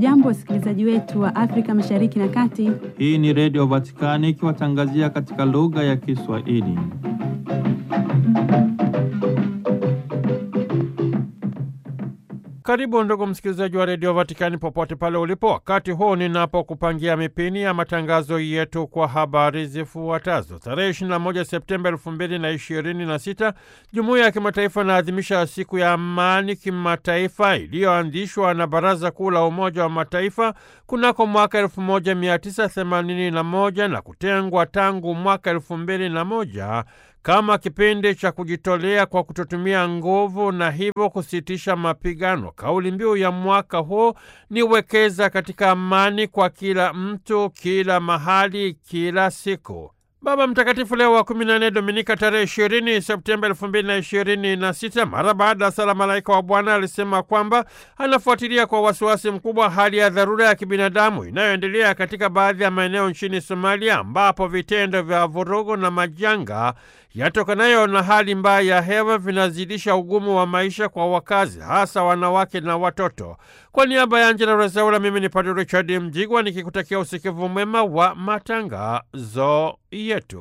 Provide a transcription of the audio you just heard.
Hamjambo, wasikilizaji wetu wa Afrika Mashariki na Kati. Hii ni Redio Vatikani ikiwatangazia katika lugha ya Kiswahili. Karibu ndugu msikilizaji wa redio Vatikani popote pale ulipo, wakati huu ninapokupangia mipini ya matangazo yetu kwa habari zifuatazo. Tarehe 21 Septemba 2026 jumuiya ya kimataifa inaadhimisha siku ya amani kimataifa iliyoanzishwa na Baraza Kuu la Umoja wa Mataifa kunako mwaka 1981 na kutengwa tangu mwaka 2001 kama kipindi cha kujitolea kwa kutotumia nguvu na hivyo kusitisha mapigano. Kauli mbiu ya mwaka huu ni wekeza katika amani kwa kila mtu, kila mahali, kila siku. Baba Mtakatifu Leo wa 14 Dominika tarehe 20 Septemba 2026, mara baada ya sala Malaika wa Bwana alisema kwamba anafuatilia kwa wasiwasi mkubwa hali ya dharura ya kibinadamu inayoendelea katika baadhi ya maeneo nchini Somalia, ambapo vitendo vya vurugu na majanga yatokanayo na hali mbaya ya hewa vinazidisha ugumu wa maisha kwa wakazi, hasa wanawake na watoto. Kwa niaba ya Angela Rezaula, mimi ni Padre Richard Mjigwa nikikutakia usikivu mwema wa matangazo yetu.